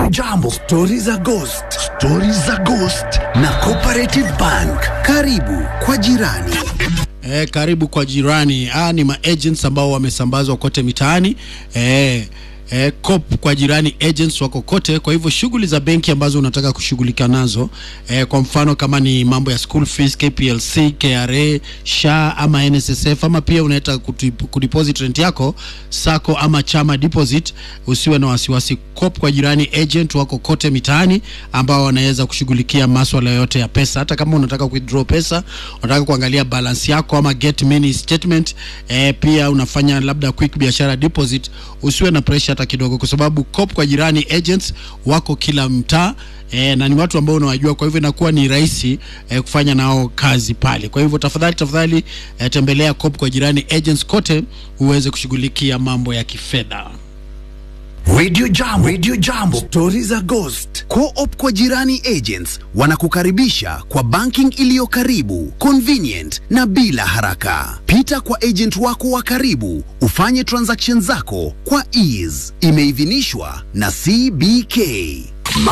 Radio Jambo, stori za ghost, stori za ghost na Cooperative Bank. Karibu kwa jirani. Eh, karibu kwa jirani. Ah, ni maagents ambao wamesambazwa kote mitaani. Eh, eh, COP kwa jirani agents wako kote. Kwa hivyo shughuli za benki ambazo unataka kushughulika nazo eh, kwa mfano kama ni mambo ya school fees, KPLC, KRA, SHA ama NSSF ama pia unataka kutip- kudeposit rent yako sako ama chama deposit, usiwe na wasiwasi. COP kwa jirani agent wako kote mitaani ambao wanaweza kushughulikia maswala yote ya pesa, hata kama unataka withdraw pesa, unataka kuangalia balance yako ama get mini statement eh, pia unafanya labda quick biashara deposit, usiwe na pressure hata kidogo, kwa sababu COP kwa jirani agents wako kila mtaa e, na ni watu ambao unawajua, kwa hivyo inakuwa ni rahisi e, kufanya nao kazi pale. Kwa hivyo tafadhali tafadhali e, tembelea COP kwa jirani agents kote uweze kushughulikia mambo ya kifedha. Radio Jambo, Radio Jambo, stori za ghost. Co-op kwa jirani agents wanakukaribisha kwa banking iliyo karibu, convenient na bila haraka. Pita kwa agent wako wa karibu ufanye transaction zako kwa ease. Imeidhinishwa na CBK.